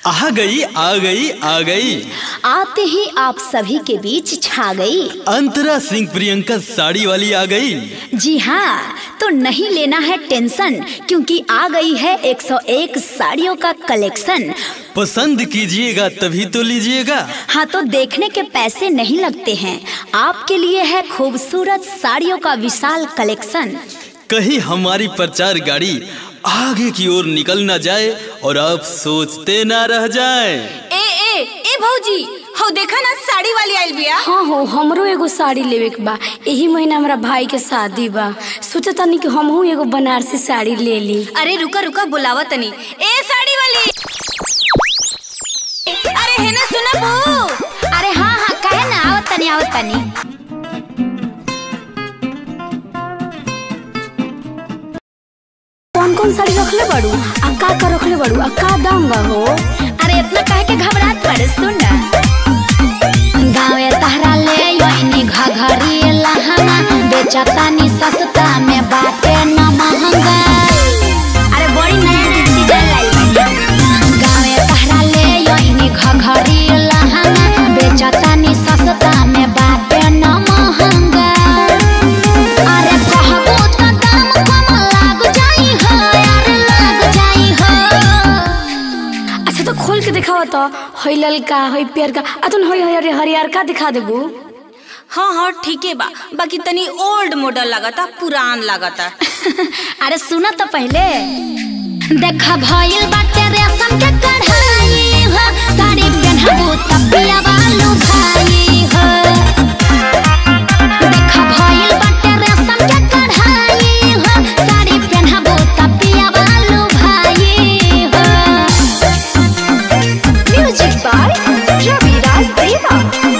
आ गई आ गई आ गई आते ही आप सभी के बीच छा गई अंतरा सिंह प्रियंका साड़ी वाली आ गई जी हाँ तो नहीं लेना है टेंशन क्योंकि आ गई है 101 साड़ियों का कलेक्शन पसंद कीजिएगा तभी तो लीजिएगा हाँ तो देखने के पैसे नहीं लगते हैं आपके लिए है खूबसूरत साड़ियों का विशाल कलेक्शन कहीं हमारी प्रचार गाड़ी आगे की ओर निकल ना जाए और आप सोचते ना रह जाए ए ए ए भौजी हो देखा ना साड़ी वाली आइल बिया हाँ हो हमरो एगो साड़ी लेवे के बा यही महीना हमरा भाई के शादी बा सोचा तनी कि हमहू एगो बनारसी साड़ी ले ली अरे रुका रुका बुलावा तनी ए साड़ी वाली अरे है ना सुना बहू अरे हाँ हाँ कहे ना आवत तनी आवत तनी कौन कौन साड़ी रखले बाड़ू आ का का रखले बाड़ू आ का दाम बा हो अरे इतना कहे के घबरात पड़े सुन ना गाँवे तहरा ले योइनी घघरी लहंगा बेचतानी सस्ता में बाटे न महंगा अरे बड़ी नया नया डिजाइन लाई बानी गाँवे तहरा ले योइनी घघरी लहंगा बेचतानी सस्ता में बाटे न महंगा अरे कहबो त दाम कम लाग जाई हो अरे लाग जाई हो अच्छा तो खोल के दिखावा तो हई ललका हई पियर का आ तुम हई हई हरियर का दिखा देबू हाँ हाँ ठीक है बा बाकी तनी ओल्ड मॉडल लगाता पुरान लगाता अरे सुना तो पहले देखा भइल बाटे रेशम के कढ़ाई हो साड़ी पहनबू तबिया वालू भाई हो देखा भइल बाटे रेशम के कढ़ाई हो साड़ी पहनबू तबिया वालू भाई हो म्यूजिक बाय रवि राज देवा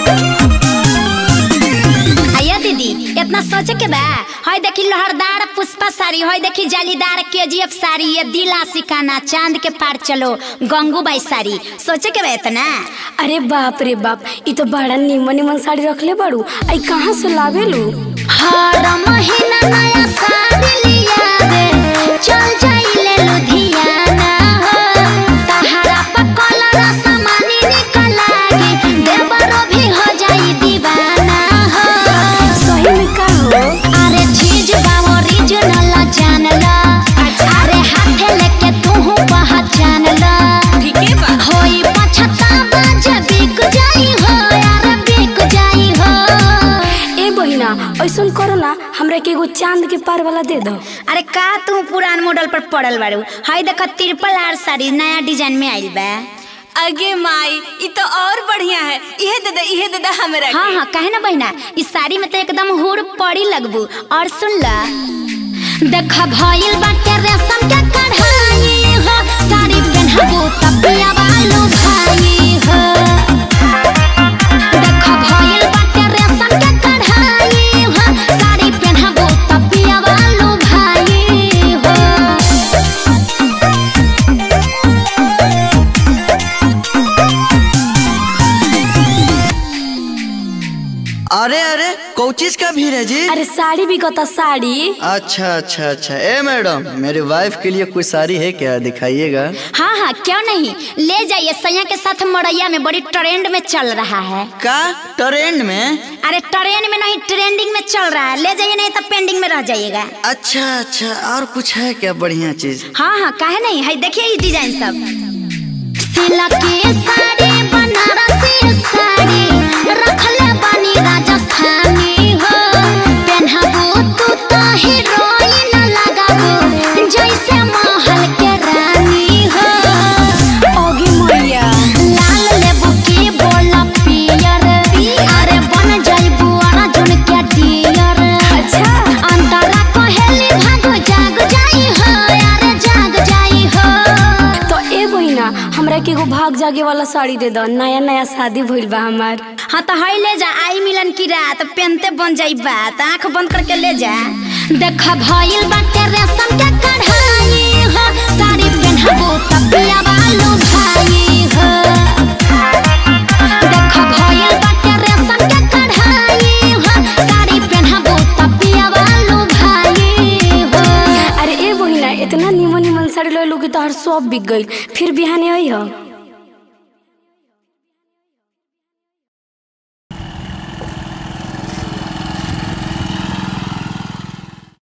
आया दीदी इतना सोचे के बा हई देखी लहरदार पुष्पा साड़ी हई देखी जालीदार केजीएफ साड़ी ये दिला सिकाना चांद के पार चलो गंगूबाई साड़ी सोचे के बा इतना अरे बाप रे बाप ई तो बड़ा निमन निमन साड़ी रखले बाड़ू आई कहाँ से लावेलू हर महीना नया साड़ी लिया दे चल जाइले लुधियाना हो तहरा पर कलर सामानी निकल लागी देवरो भी हो जाई दीवाना हो सही में का हो अरे चीज बा ओरिजिनल जान ला अरे हाथे लेके तू पहचान ला ठीक है बा होई पछतावा जे बिक जाई हो यार बिक जाई हो ए बहिना ऐसन करो ना हमरा के एगो चांद के पार वाला दे दो अरे का तू पुरान मॉडल पर पड़ल बाड़ू हई देख तिरपल आर साड़ी नया डिजाइन में आइल बा अगे माई ई तो और बढ़िया है इहे दे दे इहे दे दे हमरा हाँ के। हाँ कहे ना बहिना इस साड़ी में तो एकदम हुर पड़ी लगबू और सुन ला देख भइल बाटे रेशम के कढ़ाई हो साड़ी पहनबू तबिया वालू भाई हो देख भइल बाटे रेशम के कढ़ाई हो साड़ी पहनबू तबिया वालू भाई हो अरे अरे कोचिस का भीड़ है जी अरे साड़ी भी कता साड़ी अच्छा अच्छा अच्छा ए मैडम मेरी वाइफ के लिए कोई साड़ी है क्या दिखाइएगा हाँ हाँ क्यों नहीं ले जाइए सैया के साथ मड़ैया में बड़ी ट्रेंड में चल रहा है का ट्रेंड में अरे ट्रेंड में नहीं ट्रेंडिंग में चल रहा है ले जाइए नहीं तो पेंडिंग में रह जाइएगा अच्छा अच्छा और कुछ है क्या बढ़िया चीज हाँ हाँ काहे नहीं है देखिए ये डिजाइन सब सिल्क की साड़ी बनारसी साड़ी रखले बानी राजस्थानी हो पहनबू तू तो हीरोइन लगाबू जैसे महल के रानी हो ओगी मैया लाल लेबू की बोला पियर अरे बन जाइबू अर्जुन के डियर अच्छा अंतरा कहेली भागो जाग जाई हो अरे जाग जाई हो तो ए बहिना हमरा के एगो भाग जागे वाला साड़ी दे दो नया नया शादी भइल बा हमार हाँ तो हई ले जा आई मिलन की रात पेनते बन जाई बात आंख बंद करके ले जा देख भइल बाटे रेशम के कढ़ाई हो साड़ी पहनबू तबिया वालू भाई हो देख भइल बाटे रेशम के कढ़ाई हो साड़ी पहनबू तबिया वालू भाई हो अरे ए बहिना इतना निमन निमन साड़ी ले लू कि तोहर सब बिक गइल फिर बिहाने आई हो